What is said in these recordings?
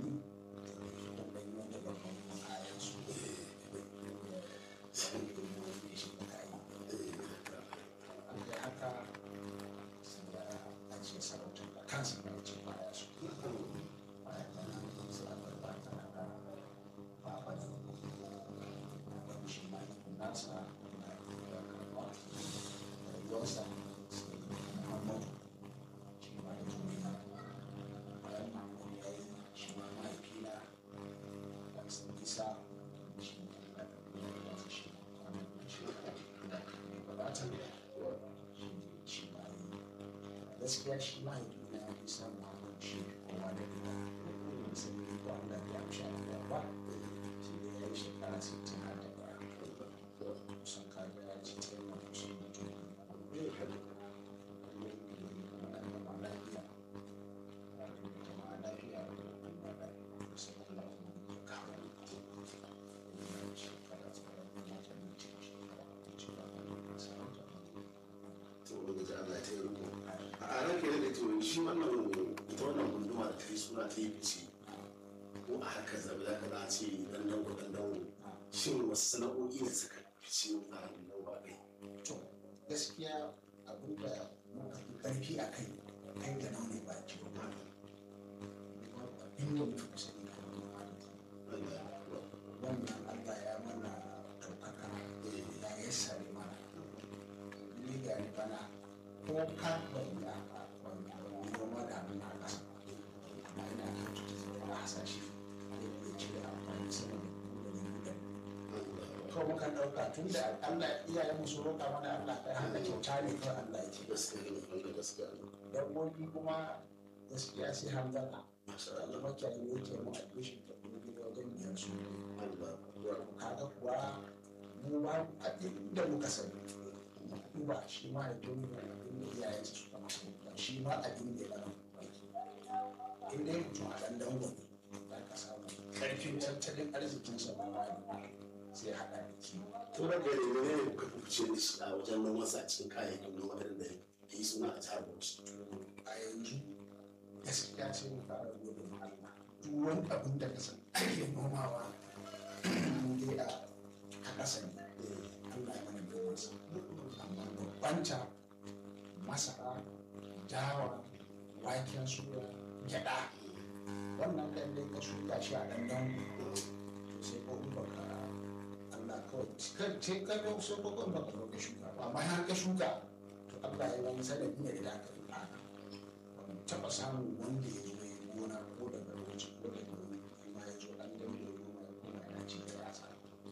fulani da ɗan yi wanda babban kayan su sai da yi shi da kayi an kai haka sai ya ajiye sarautar da kansa da ce baya su bayan nan sai aka ba ta da baba da wani shi ma yi nasa na da karɓa rayuwarsa sai muhammadu shi ma ya tuni na bayan muhammadu ya yi shi ma mahaifina da sun isa shi ne da ya shi kwanan shi da ya gabata shi ne shi ma yi gaskiya shi mahaifina ya fi san muhammadu shi kowa da gida sai ne ba Allah ya amsha da ba shi ne ya yi shekara 60 har da ba kusan kaga ya ci ta yi kusan mutum to ubangiji Allah ya tayi riko a ran ke da to shi wannan ita wannan gunduma da ta yi suna ta yi fice ko a harkar zabi za ka za a ce dan dango dan dango shin wasu sana'o'i ne suka fice a nan ba kai to gaskiya abin da muka fi ƙarfi a kai kai da nan ne ba ki ba inda muka fi sani kan wannan Allah ya mana ɗaukaka ya yassare mana ni ga ni bana ko ka bari a wannan noma da abin a ƙasa amma ina kan tuta zai na hasashe zai iya cire amfani sama da gudanin gudanin to muka ɗauka tun da Allah iyayen mu sun roƙa mana Allah kai hana kyauta ne kawai Allah ya ce gaskiya ne wanda gaskiya ne dabbobi kuma gaskiya sai hamdala masha da Allah makiyayi ne yake mu admission da kuma gida wajen biyar su Allah kaga kuwa mu ba abin da muka sani ba shi ma ya tuni da abin da iyayen su suka masa ba shi ma abin da ya gana in dai mutum a ɗan dango ne za ka samu ƙarfin tattalin arzikinsa ba ma sai haɗa da kiwo to da gare ne ne kuka fice da shi a wajen noman sa cikin kayayyakin noma irin da yi suna a jihar Bauchi a yanzu gaskiya sai mu fara gode ma Allah duk wani abin da ka san ake nomawa dai a a ƙasa ne Allah ya mana noman sa amma babbanta masara dawa waken suya gyaɗa wannan ɗan dai ka shuka shi a ɗan dango to sai ko in baka Allah kawai kai sai ka ga sai ko in baka zo ka shuka ba amma har ka shuka to Allah ya wani sanadi ne da aka yi ba ban taɓa samun wanda ya zo ya gona ko daga lokaci ko daga wani amma ya zo ɗan dango ya gona ya gona yana ci da yasa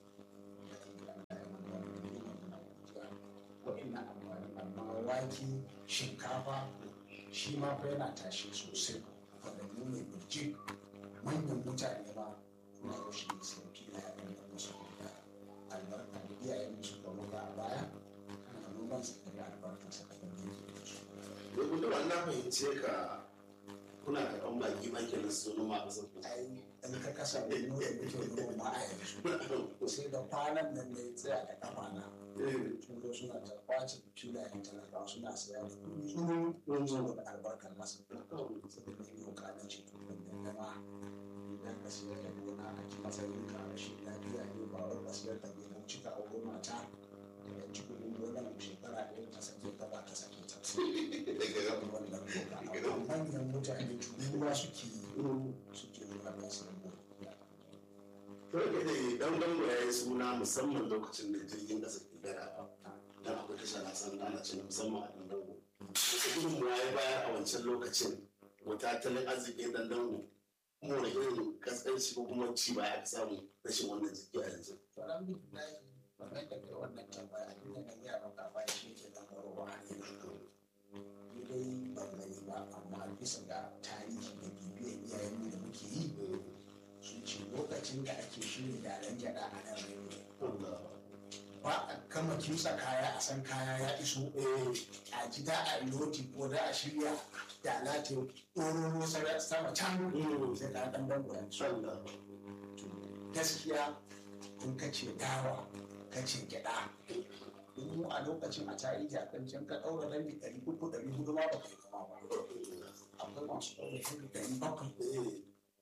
wa'innan amfani amma wake shinkafa shi ma fa yana tashi sosai waɗanne ne birjik manyan mutane ma na yau shi ne sauki na yaran da musu da albarka da iyayen musu da muka a baya kana noman su da albarka sa kaɗan da yake da su to gudu wannan fahimce ka kuna karɓan baki ma kenan su zo noma a ƙasar ku ai in ka kasa da mu da muke noma ma a yanzu sai da kwanan nan ne tsaya da kafa na sun zo suna ta kwace filayen talakawa suna saya da kuɗi tsuru saboda albarkar masa saboda ne yau kanan ce da dama idan ka siyar da gona a ji matsayin ka rashin lafiya ne ba wai ka siyar da gona cika a gona mata da ya ci kuɗin gona shekara ɗaya ta sake ta ba ta sake ta wannan doka amma manyan mutane turuwa suke yi suke zuwa don su rubu to da ke dan dango ya yi suna musamman lokacin da jirgin ƙasa ke gara dan akwai tasha na san ana cin musamman a dan dango wasu gudunmuwa ya bayar a wancan lokacin wata tattalin arzikin dan dango kuma wani irin kaskanci ko kuma ci baya aka samu rashin wannan jiki a yanzu to alhamdulillah wannan da kai wannan tambaya abin da na gaya maka ba shi ke da marowa ne ni dai ban gani ba amma bisa ga tarihi da bibiyar iyayenmu da muke yi sun ce lokacin da ake shirya daren gyada a nan rediyo ba a kama kimsa kaya a san kaya ya iso a ji da a loti ko da a shirya da lati ɗororo sama can sai ka ɗan bango yanzu gaskiya in ka ce dawa ka ce gyaɗa mu a lokacin a tarihi a kan can ka ɗaura rabi ɗari uku ɗari hudu ma ba kai kama ba akwai masu ɗaura rabi ɗari bakwai in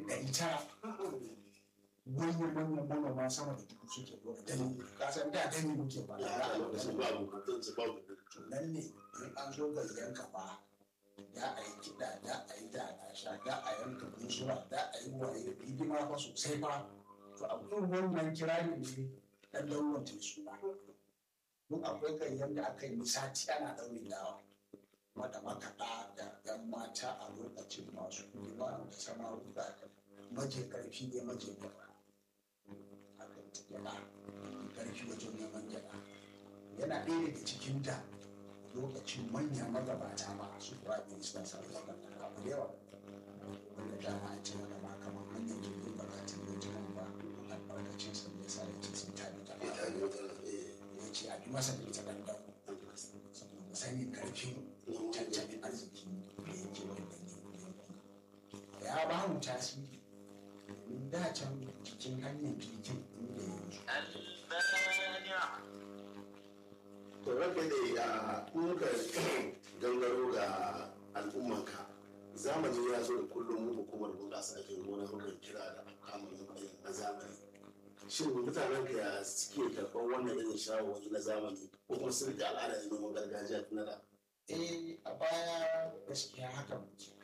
dani ɗari tara manyan manyan manoma sama da dubu suke dora dani kasan da dani muke ba ya da haka a lokacin ba bukatun su ba to nan ne in an zo ga yanka ba da a yi kiɗa da a yi da a sha da a yanka bunsura da a yi waye hidima fa sosai ba to a irin wannan kirari ne dan lauwan ta suna mun akwai ganyen da aka yi sati ana ɗaurin dawa wanda makaɗa da ɗan mata a lokacin masu hidima da samaru da maje ƙarfi ne maje gaba aka yi ta gyaɗa ƙarfi wajen neman gyaɗa yana ɗaya daga cikin da lokacin manyan magabata ma su kuwa ne suna sa zama da abu da yawa wanda dama a ce wanda ma kamar manyan jirgin bakatun da jiran ba albarkacin sa ne sa ya ce sun tabi da ya yi wata ya ce a bi masa da ita dandan saboda sanin karfin tattalin arziki da yake wannan yanki ya ba mu tasiri domin da can cikin hanyar jirgin inda yanzu to ranka da a muka gangaro ga al'ummanka zamani ya zo da kullum mu hukumar bunƙasa aikin gona muka kira da kamun yin na zamani shin mutanen ka ya suke karɓar wannan irin shawarwari na zamani ko kuma sun rike al'ada ne noman gargajiya tun da eh a baya gaskiya haka muke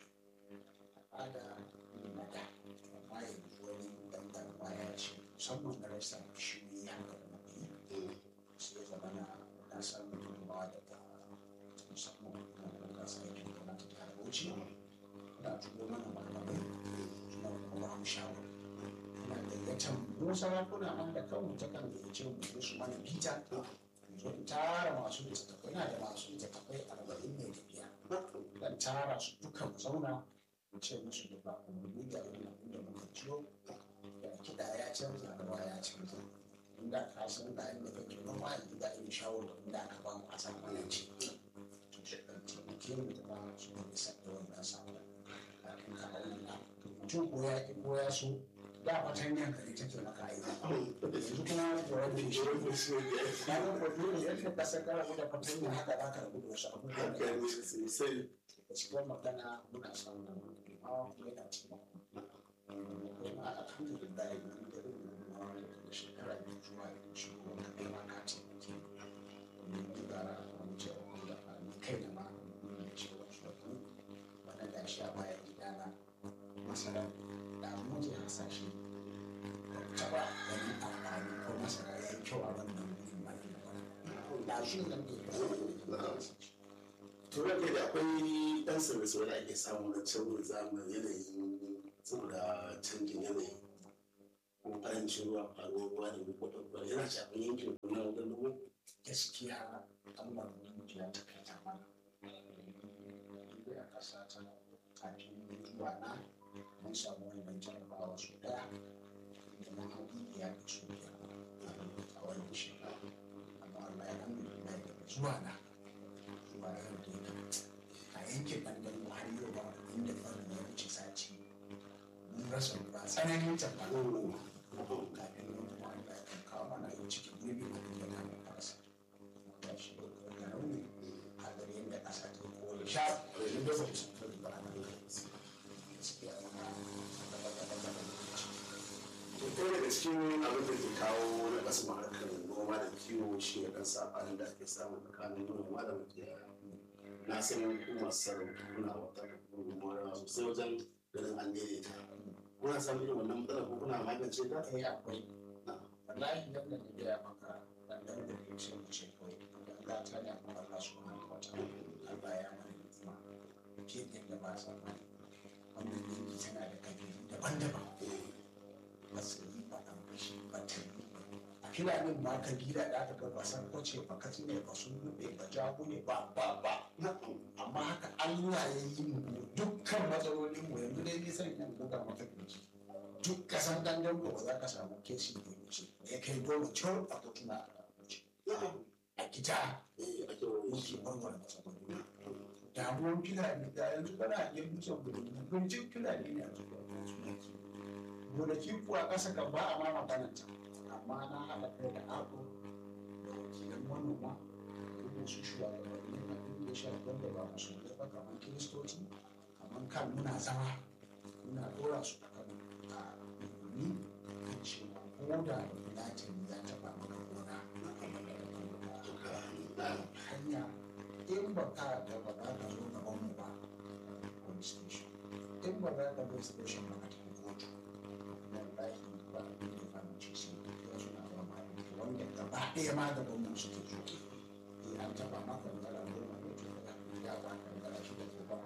al'ada ne na da amma yanzu wani dandan baya ce musamman na rasa shi haka da muke sai zama na na samu gudunmawa daga musamman hukumar bunƙasa aikin gona ta jihar Bauchi na turo mana malamai suna kuma ba mu shawara ina gayyatar mu sarakuna ma da kanmu ta kan gayyace mu zo su mana bita zo in tara masu littattafai na da masu littattafai arba'in ne da biyar dan tara su duka mu zauna mu ce musu da ba umarni da irin abin da muka ciyo da kiɗa ya canza rawa ya canza inda ka san da inda kake noma yanzu da irin shawarwarin da aka ba mu a zamanance to shi ɗan taimake mu da ba su da isa da wannan sabon kafin ka auna mutum ko ya ƙi ko ya so da fatanyan ka ne take maka aiki yanzu kuma da wani shi na ga ko dole yadda ka san kana da fatanya haka za ka rabu da wasu abubuwan da ya sosai gaskiyar magana muna samun gudunmawa kuma yana taimako kuma alhamdulillah yanzu da irin gudunmawa da shekara biyu zuwa yanzu shi ko ka kai ma ka taimake domin dubara wani cewa da ni kai da ma nuna cewa shi wani da shi a bayan gidana masara da mu je hasashe ba ku taɓa ganin amfani ko masara ya yi kyau a wannan wurin ba ne da shi nan ne to ranka da akwai ɗan sauye da ake samu na canjin zamani yanayin saboda canjin yanayi ko ƙarancin ruwa faruwar ruwa da guguwar yana shafin yankin kuna wajen ruwa gaskiya Allah ya ta kai ta mana inda ya kasa ta kafin zuwa na mun samu wannan jarabawa su daya da na haɗu ya fi su biyar a wannan shekara amma Allah ya alhamdulillah daga zuwa na zuwa yau da yake a yankin ɓangaren har yau ba inda farin ya wuce sati mun rasa ruwa tsananin tabbata kafin nan kuma Allah ya kan kawo mana yau cikin gurbi da kuma kama karasa ya shi da rauni a gare yadda ƙasa ta kore sha yanzu da zai sun fari ba na gaskiya muna gaba gaba gaba lokaci to ɗaya daga cikin abin da ke kawo na ƙasa harkar noma da kiwo shi ne ɗan saɓanin da ake samu tsakanin manoma da makiyaya na san ku masu sarrafa kuna wata gudunmawa sosai wajen ganin an daidaita kuna samun irin wannan matsalar ko kuna magance ta eh akwai wallahi yadda na gaya maka dan dan da ke ce mu ce kawai dan ga ta ne amma Allah subhanahu wa ta'ala Allah ya mana hikima ke yadda ba sa mai wannan yanki tana da kabilu daban-daban ba su yi ba an bashi ba ta yi a filanin ma kabila da aka ga ba san kwace ba katsi ne ba sun rube ba jago ne ba ba ba amma haka Allah ya yi mu dukkan matsalolin mu yanzu dai nisan yan buga maka kirji duk kasan dangan ba za ka samu kesi da wuce da ya kai dole cewa a kotuna a wuce a gida muke warware matsaloli damuwan filani da yanzu kana yin dutsen gudunmu gurjin filani ne a cikin gonaki kuwa ƙasa kan ba a ma magananta amma na haɗa kai da ako da wakilan manoma da su shugabanni na inda shafi wanda ba musulmai ba kamar kiristoci kamar kan muna zama muna ɗora su a kan ko da latin ya taɓa maka gona na kuma da kuma hanya in ba ka da ba za ka zo gaban mu ba police station in ba za ka zo station ba ka tafi kotu wallahi ba a yi da amince sai ya suna da wani wanda gaba ɗaya ma da gwamnan suke zo in an taɓa maka ngara goma ne to da ya ba ka ngara shi da ke ba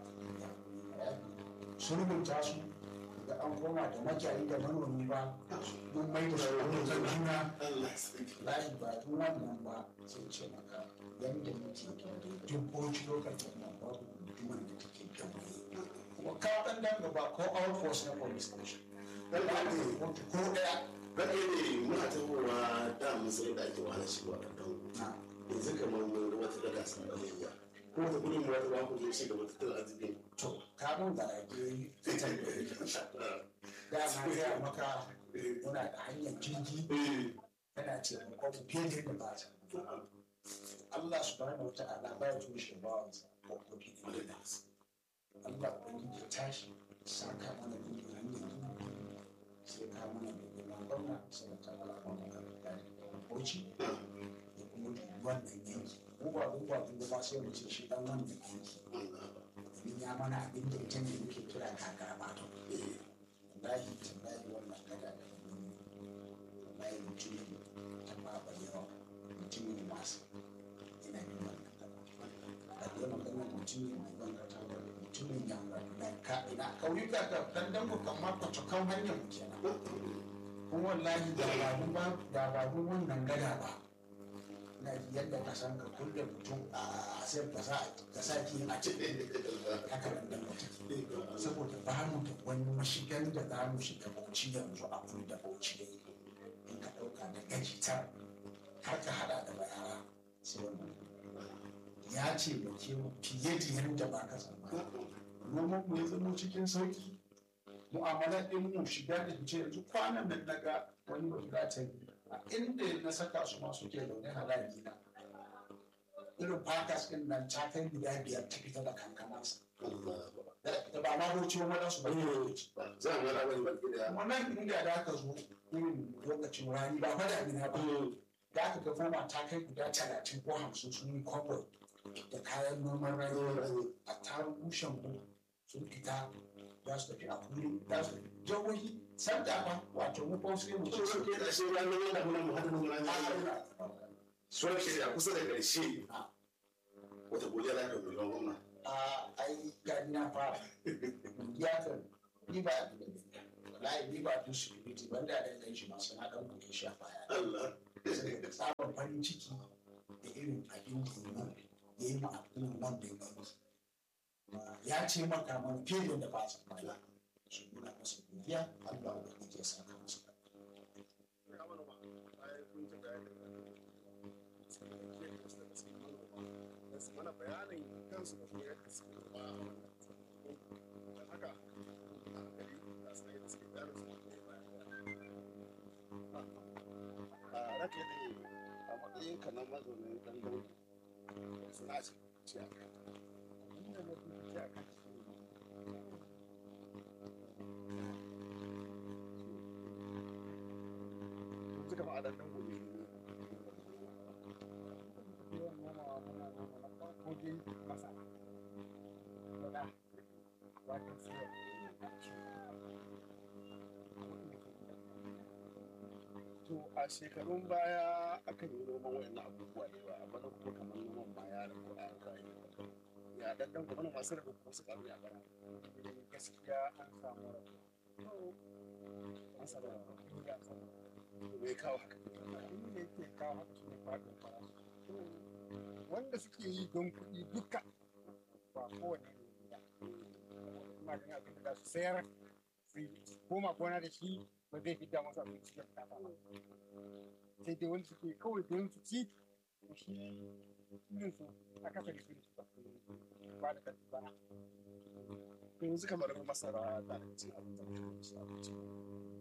ya sun rubuta su da an koma da makiyayi da manomi ba mun mai da su abokan juna layi ba juna nan ba sai ce maka yadda muke da dubboci lokacin nan babu mutumin da take kyawaye kuma ka ɗan dan gaba ko all force na police station dan da ake kotu ko ɗaya rage ne muna tahowa da mun sai da ake wahala shi wa dan na yanzu kamar mun ga wata gada sun balayya ko ta gudun mu wata ba ku zo ci gaba tattalin arzikin to ka mun da ake fitar da yake da na gaya maka muna da hanyar jirgi yana ce ko fiye da yadda ba ta Allah subhanahu wa ta'ala ba ya tushe ba wa ko ko fiye da yadda Allah ubangiji ya tashi saka mana da hanyar jirgi sai ka mana da girman gwamna sai ka kala mana da gari bauchi da kuma wannan yanki ko ba ko ba ko ba sai mu ce shi dan wannan yanki domin ya mana abin da ita ne muke kira kakara ba to wallahi tallahi wannan gada da kuma wallahi mutum ta ba ba yawa mutum ne masu ina yin wannan gada a da magana mutum ne mai wannan gada mutumin yamma da ka ina kauyuka ka dan dan ku kan ma kwace kan hanyar mu kenan kuma wallahi da ba ba da ba wannan gada ba na yadda ka san ka kulle mutum a sai ka sa ka sa ki a cikin haka nan da mutum saboda ba mu da wani mashigan da za mu shiga bauchi yanzu a kudu da bauchi da in ka ɗauka da gajitar har ka hada da bayara sai wannan ya ce da ke fiye da yadda ba ka zama noman mu ya zama cikin sauki mu'amalar ɗin mu shiga da fice yanzu kwanan nan naga wani ba ta yi a inda na saka su ma suke zaune halali na irin fakas ɗin nan ta kai guda biyar ta fita da kankanansa da ba ma bauchi wani wadansu ba ne za a mara wani baki da kuma nan inda da aka zo irin lokacin rani ba fada mina ba da aka ga foma ta kai guda talatin ko hamsin sun yi kwabo da kayan noman rani a tarin bushen ku sun fita za su tafi a kuri za su tafi jihohi sanda ba wato mu ko sai mu ce sun ke da shi ranar wanda muna mu hada mun ranar suwar ke da kusa da ƙarshe wata godiya da ka miliyan gwamna a ai gani na fara ya kan ni ba wallahi ni ba tun security ban da dan shi masu na dan kuke shi a baya Allah saboda tsabar farin ciki da irin abin da ya yi yi ma al'umman da ya ya ce maka mana fiye da ba su baya su nuna masa godiya Allah ubangiji ya saka masa mana bayanin kansu da kuma yadda suke zama a wannan don haka a gari da su da suke bayanin su ne a rake ne a matsayin ka na mazaunin dan dauki suna ce ce a kai inda na fi ce a kai suka ba a dan dan gobe yawan nomawa muna noma na farko dai masara gyaɗa waken soya To a shekarun baya akan yi noman wayannan abubuwa da yawa amma da kuma kamar noman ma ya rabu a kayan ya daddan kuma masu rabu kuma su karu ya bara idan gaskiya an samu rabu masara ya samu to me kawo haka abin da yake kawo haka shi ne faɗin farashi wanda suke yi don kuɗi duka ba kowane ne ya kuma ganin abin da za su sayar su koma gona da shi ba zai fi masu abin da suke bukata ba sai dai wanda suke kawai don su ci to shi yin su a kasa da su ba da kansu ba to yanzu kamar masara ta da cin abin da su abinci